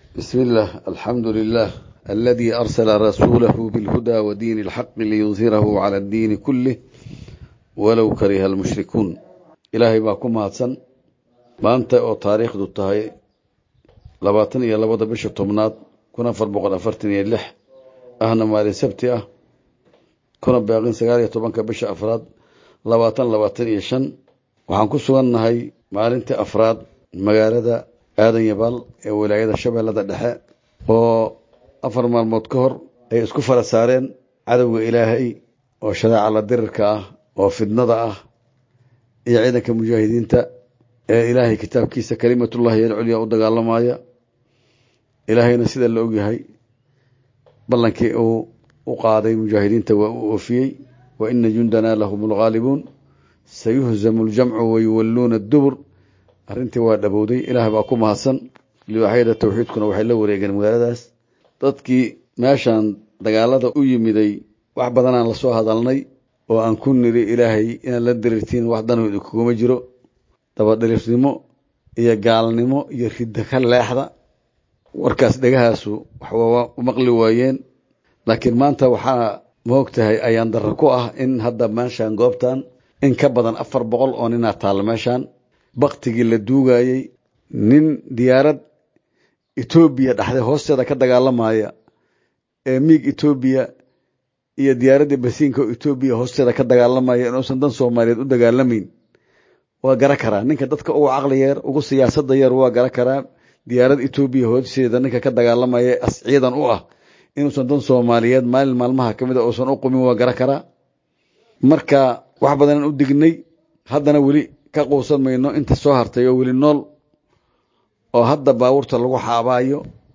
بسم الله الحمد لله الذي أرسل رسوله بالهدى ودين الحق ليظهره على الدين كله ولو كره المشركون إلهي باكم هاتسن ما أنت أو تاريخ دو تهي لباتن يا لبدا بش تمناد كنا فربقنا فرتن يلح أهنا مالي سبتي أه كنا باقين سقالي طبانك بش أفراد لباتن لباتن يشن وحان كسوان هاي مالنت أفراد مقالة aadan yabaal ee wilaayada shabeellada dhexe oo afar maalmood ka hor ay isku fara saareen cadowga ilaahay oo shareeca la dirirka ah oo fidnada ah iyo ciidanka mujaahidiinta ee ilaahay kitaabkiisa kalimatullahi alculya u dagaalamaya ilaahayna sida la ogyahay ballankii uu u qaaday mujaahidiinta waa uu oofiyey wa ina jundanaa lahum lghaalibuun sayuhzamu ljamcu wayuwalluuna dubur arrintii waa dhabowday ilaah baa ku mahadsan liwaaxyada tawxiidkuna waxay la wareegeen magaaladaas dadkii meeshaan dagaalada u yimiday wax badanaan lasoo hadalnay oo aan ku niri ilaahay inaad la dirirtiin wax danooda kuguma jiro dabadhirifnimo iyo gaalnimo iyo ridda ka leexda warkaas dhegahaasu waxwaa maqli waayeen laakiin maanta waxaa maog tahay ayaan darro ku ah in hadda meeshaan goobtan in ka badan afar boqol oo ninaa taalla meeshaan baktigii la duugayey nin diyaarad etoobiya dhaxday hoosteeda ka dagaalamaya ee miig etoobiya iyo diyaaraddii basiinka oo etoobiya hoosteeda ka dagaalamaya inuusan dan soomaaliyeed u dagaalamayn waa gara karaa ninka dadka ugu caqli yeer ugu siyaasadda yeer waa gara karaa diyaarad etoobiya hoosteeda ninka ka dagaalamaya as ciidan u ah inuusan dan soomaaliyeed maalin maalmaha ka mid a uusan u qumin waa gara karaa marka wax badanaan u dignay haddana weli ka quusan mayno inta soo hartay oo weli nool oo hadda baabuurta lagu xaabaayo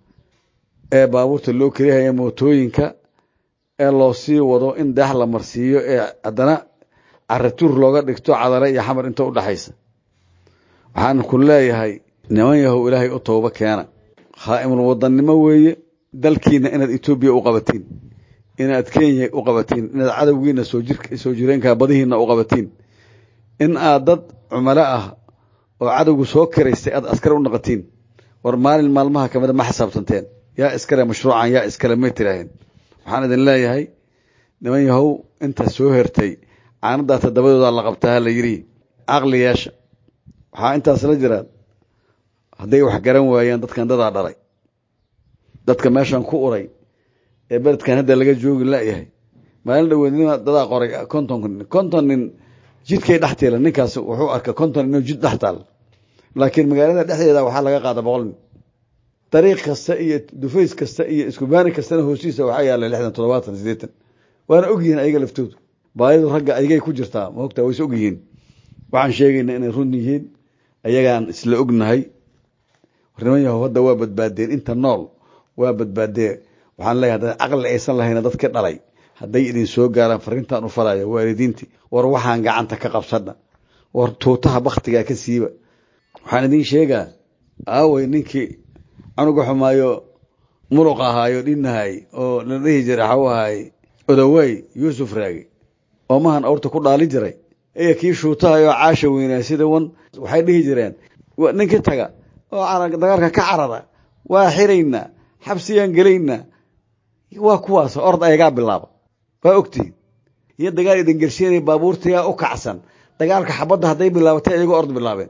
ee baabuurta loo kelihaya mootooyinka ee loo sii wado in deex la marsiiyo ee haddana caratuur looga dhigto cadale iyo xamar inta udhaxaysa waxaan ku leeyahay niman yahow ilaahay u tooba keena khaa'imul wadannimo weeye dalkiina inaad etoobiya u qabatiin inaad kenya u qabatiin inaad cadowgiina soo jireenka badihiina u qabatiin in aad dad cumalo ah oo cadowgu soo kiraystay aad askar u naqatiin war maalin maalmaha kamida ma xisaabtanteen yaa iskale mashruucan yaa iskale may tiraaheen waxaan idin leeyahay niman yahow inta soo hertay caanadaa toddobadooda la qabtaa la yidhi caqli yeesha waxaa intaas la jiraan hadday wax garan waayaan dadkan dadaa dhalay dadka meeshan ku uray ee beledkan hadda laga joogi layahay maalin dhaweednima dadaa qoray konton nin konton nin jidkay dhex tiila ninkaas wuxuu arka konton inuu jid dhex taal laakiin magaalada dhexdeeda waxaa laga qaada boqol nin dariiq kasta iyo dufays kasta iyo iskubaani kastana hoostiisa waxaa yaalla lixdan toddobaatan siddeetan waana ogyihiin ayaga laftoodu baadidu ragga ayagay ku jirtaa maogtaa wayse ogyihiin waxaan sheegaynaa inay run yihiin ayagaan isla ognahay niman yahow hadda waa badbaadeen inta nool waa badbaadee waxaan leeyahay hadda caqli aysan lahayna dadka dhalay hadday idin soo gaaraan fariintan u falaya waalidiintii war waxaan gacanta ka qabsadha war tuutaha baktigaa ka siiba waxaan idin sheegaa aawey ninkii canuga xumaayo muluq ahaayo dhinahay oo la dhihi jiray xaw ahaay odawey yuusuf raagi oo mahan awrta ku dhaalin jiray iyo kii shuutahayoo caasha weynaa sida wan waxay dhihi jireen ninkii taga oo dagaalka ka carara waa xiraynaa xabsiyaan gelaynaa waa kuwaas ord ayagaa bilaaba waa ogtihiin iyo dagaal idin gershiinaya baabuurtayaa u kacsan dagaalka xabadda hadday bilaabatay iyagoo ord bilaabeen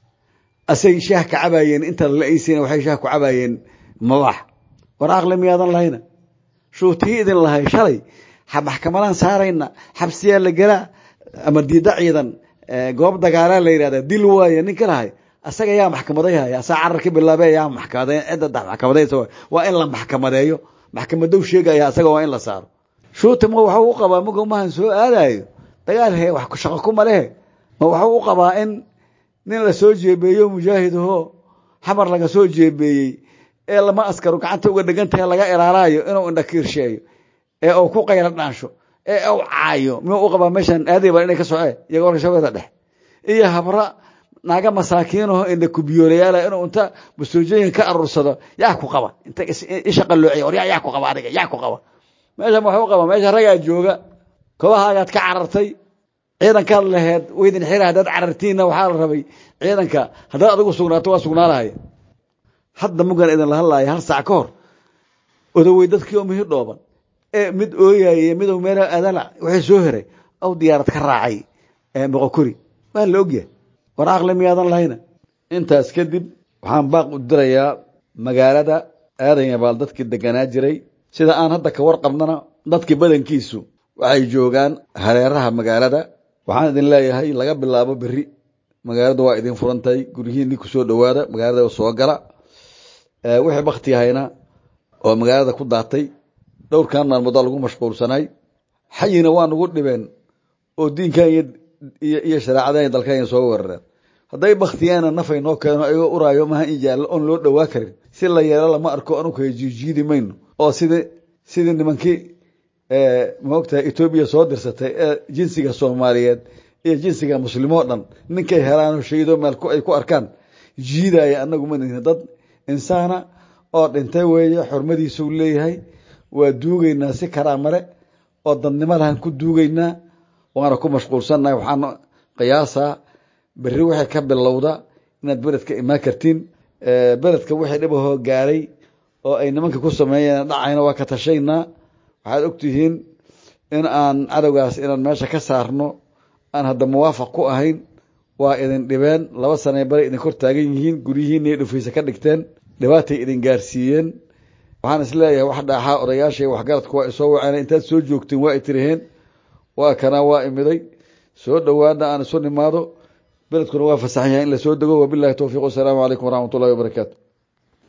asay shaah ka cabaayeen inta la aysiina waxay shaah ku cabaayeen mabax war aqli miyaadan lahayna shuutii idin lahay shalay maxkamadaan saarayna xabsiyaa la gelaa ama diida ciidan goob dagaalaa la yidhahda dil waaye ninka lahay asaga yaa maxkamadayhaya asaa carar ka bilaabe yaa maxkamade cidda maxkamadaysa waa in la maxkamadeeyo maxkamadow sheegaya asaga waa in la saaro shuuti ma waxuu u qabaa mago mahan soo aadayo dagaal he wax shaqo kuma lehe ma waxuu u qabaa in nin la soo jeebeeyo mujaahid ahoo xamar laga soo jeebeeyey ee lama askaro gacanta uga dhegan tahay laga ilaalayo inuu indhakiirsheeyo ee uu ku qaylo dhaansho ee uu caayo miyuu u qabaa meeshan aaday baa inay ka socee iyaga warka shabeeda dhex iyo habra naaga masaakiinaho indha kubiyoolayaala inuu inta bastoojooyin ka aruursado yaa ku qaba inta isha qalloociya war yaa ku qaba adiga yaa ku qaba meeshan waxuu qaba meesha ragaa jooga kobahaagaad ka carartay ciidankaad laheed weydin xira haddaad carartiinna waxaa la rabay ciidanka haddaad adigu sugnaato waa sugnaa lahaya hadda mugan idinla hadlaaya hal saac ka hor odawey dadkii oo mihi dhooban ee mid ooyaye midow meela adala waxay soo heray aw diyaarad ka raacay moqokori waa la ogyahay war aqli miyaadan lahayna intaas kadib waxaan baaq u dirayaa magaalada aadan yabaal dadkii deganaa jiray sida aan hadda ka warqabnana dadkii badankiisu waxay joogaan hareeraha magaalada waxaan idin leeyahay laga bilaabo beri magaaladu waa idin furantahay guryihiinni kusoo dhowaada magaalada soo gala wixii bakti ahayna oo magaalada ku daatay dhowrkan maalmoodaa lagu mashquulsanay xayina waa nagu dhibeen oo diinkan iyo shareecadan dalkan soo weerareen hadday baktiyaana nafay noo keeno ayagoo uraayo maha in jaallo oon loo dhowaa karin si la yeelo lama arko anugu kala jiijiidi mayno oo sidii sidii nimankii maogtahay etoobiya soo dirsatay ee jinsiga soomaaliyeed iyo jinsiga muslimoo dhan ninkay helaano shahido meel ay ku arkaan jiidaya anagu ma nihin dad insaana oo dhintay weeye xurmadiisuu leeyahay waa duugaynaa si karaamale oo dadnimo lahan ku duugaynaa waana ku mashquulsannahay waxaan qiyaasaa berri waxay ka bilowda inaad beledka imaan kartiin beledka wixii dhibahoo gaaray oo ay nimanka ku sameeyeen dhacayna waa ka tashaynaa waxaad ogtihiin in aan cadowgaas inaan meesha ka saarno aan hadda muwaafaq ku ahayn waa idin dhibeen laba sanay bare idin kor taagan yihiin guryihiinay dhufaysa ka dhigteen dhibaatay idin gaarsiiyeen waxaan isleeyahay wax dhaaxaa odayaashay waxgaradku waa isoo waceen intaad soo joogteen waa i tiriheen waa kanaa waa imiday soo dhowaana aan isu nimaado beledkuna waa fasaxan yahay in lasoo dego wabilahi towfiiq wasalaamu calaykum waraxmat ullahi wabarakaatu